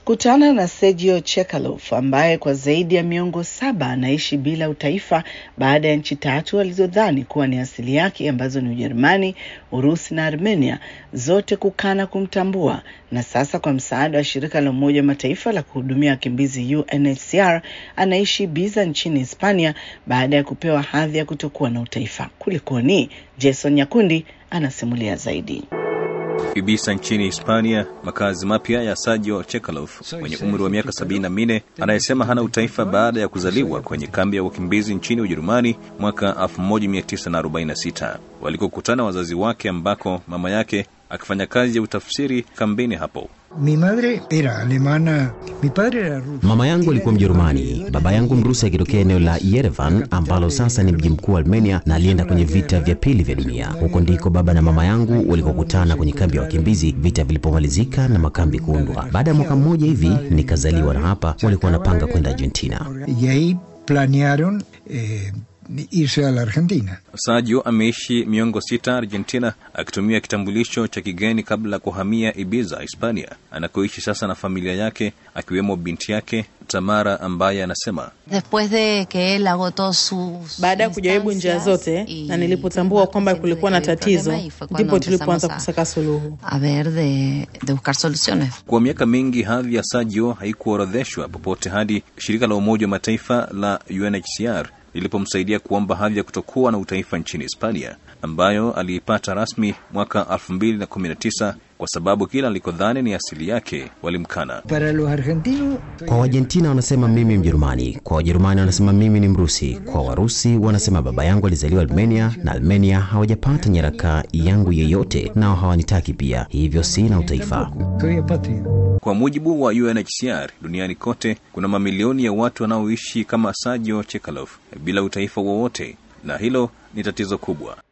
Kutana na Sergio Chekalov ambaye kwa zaidi ya miongo saba anaishi bila utaifa baada ya nchi tatu alizodhani kuwa ni asili yake ambazo ni Ujerumani, Urusi na Armenia zote kukana kumtambua, na sasa kwa msaada wa shirika la Umoja wa Mataifa la kuhudumia wakimbizi UNHCR anaishi Ibiza nchini Hispania baada ya kupewa hadhi ya kutokuwa na utaifa. Kulikoni? Jason Nyakundi anasimulia zaidi. Ibiza nchini Hispania, makazi mapya ya Sergio Chekalov mwenye umri wa miaka sabini na minne anayesema hana utaifa baada ya kuzaliwa kwenye kambi ya wakimbizi nchini Ujerumani mwaka 1946 walikokutana wazazi wake, ambako mama yake akifanya kazi ya utafsiri kambini hapo. Mi madre era alemana, mi padre era ruso. Mama yangu alikuwa Mjerumani, baba yangu Mrusi akitokea eneo la Yerevan ambalo sasa ni mji mkuu wa Armenia, na alienda kwenye vita vya pili vya dunia. Huko ndiko baba na mama yangu walikokutana kwenye kambi ya wakimbizi vita vilipomalizika na makambi kuundwa. Baada ya mwaka mmoja hivi nikazaliwa, na hapa walikuwa wanapanga kwenda Argentina. Y ahí planearon eh, irse a la Argentina. Sergio ameishi miongo sita Argentina akitumia kitambulisho cha kigeni kabla ya kuhamia Ibiza, Hispania, anakoishi sasa na familia yake akiwemo binti yake Tamara ambaye anasema Después de que él agotó sus Baada ya kujaribu njia zote na nilipotambua kwamba kulikuwa na tatizo, ndipo tulipoanza kusaka suluhu. a ver de, de buscar soluciones. Kwa miaka mingi hadhi ya Sergio haikuorodheshwa popote hadi shirika la Umoja wa Mataifa la UNHCR lilipomsaidia kuomba hadhi ya kutokuwa na utaifa nchini Hispania, ambayo aliipata rasmi mwaka 2019 kwa sababu kila alikodhani ni asili yake walimkana. Para los argentinos, Kwa Waargentina wanasema mimi Mjerumani, kwa Wajerumani wanasema mimi ni Mrusi, kwa Warusi wanasema baba yangu alizaliwa Armenia na Armenia hawajapata nyaraka yangu yeyote, nao hawanitaki pia, hivyo sina utaifa. soy apátrida. Kwa mujibu wa UNHCR, duniani kote kuna mamilioni ya watu wanaoishi kama Sergio Chekalov bila utaifa wowote, na hilo ni tatizo kubwa.